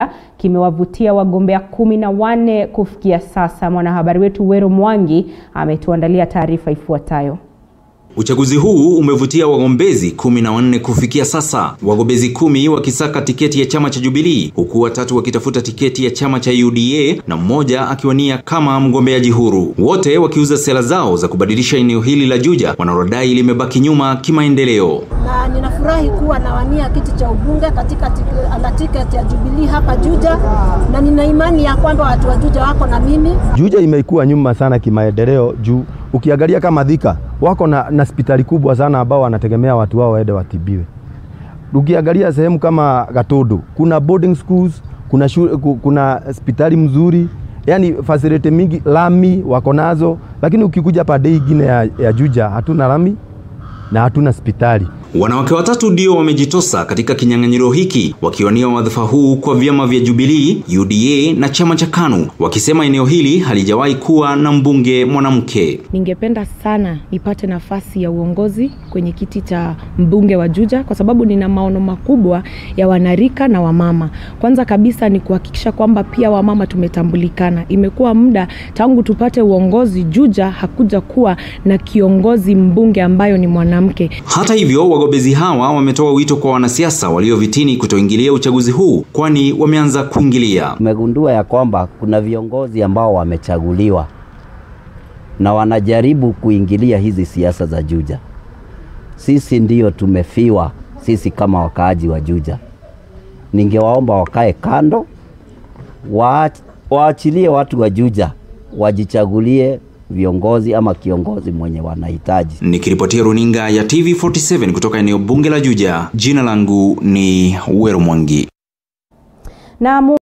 kimewavutia wagombea kumi na wanne kufikia sasa. Mwanahabari wetu Wero Mwangi ametuandalia taarifa ifuatayo. Uchaguzi huu umevutia wagombezi kumi na wanne kufikia sasa, wagombezi kumi wakisaka tiketi ya chama cha Jubilee, huku watatu wakitafuta tiketi ya chama cha UDA na mmoja akiwania kama mgombeaji huru, wote wakiuza sera zao za kubadilisha eneo hili la Juja wanarodai limebaki nyuma kimaendeleo. Na ninafurahi kuwa nawania kiti cha ubunge katika tiketi ya Jubilee hapa Juja, na nina imani ya kwamba watu wa Juja wako na mimi. Juja imekuwa nyuma sana kimaendeleo juu ukiangalia kama Thika wako na, na hospitali kubwa sana ambao wanategemea watu wao waende watibiwe. Ukiangalia sehemu kama Gatundu kuna boarding schools, kuna shule, kuna hospitali mzuri, yani facility mingi, lami wako nazo, lakini ukikuja pande ingine ya, ya Juja hatuna lami na hatuna hospitali. Wanawake watatu ndio wamejitosa katika kinyang'anyiro hiki wakiwania wadhifa huu kwa vyama vya Jubilee, UDA na chama cha KANU, wakisema eneo hili halijawahi kuwa na mbunge mwanamke. Ningependa sana nipate nafasi ya uongozi kwenye kiti cha mbunge wa Juja kwa sababu nina maono makubwa ya wanarika na wamama. Kwanza kabisa ni kuhakikisha kwamba pia wamama tumetambulikana. Imekuwa muda tangu tupate uongozi Juja, hakuja kuwa na kiongozi mbunge ambayo ni mwanamke. Hata hivyo wagombezi hawa wametoa wito kwa wanasiasa walio vitini kutoingilia uchaguzi huu, kwani wameanza kuingilia. Tumegundua ya kwamba kuna viongozi ambao wamechaguliwa na wanajaribu kuingilia hizi siasa za Juja. Sisi ndiyo tumefiwa, sisi kama wakaaji wa Juja. Ningewaomba wakae kando, waachilie watu wa Juja wajichagulie viongozi ama kiongozi mwenye wanahitaji. Nikiripotia runinga ya TV47 kutoka eneo bunge la Juja, jina langu ni Wero Mwangi. Na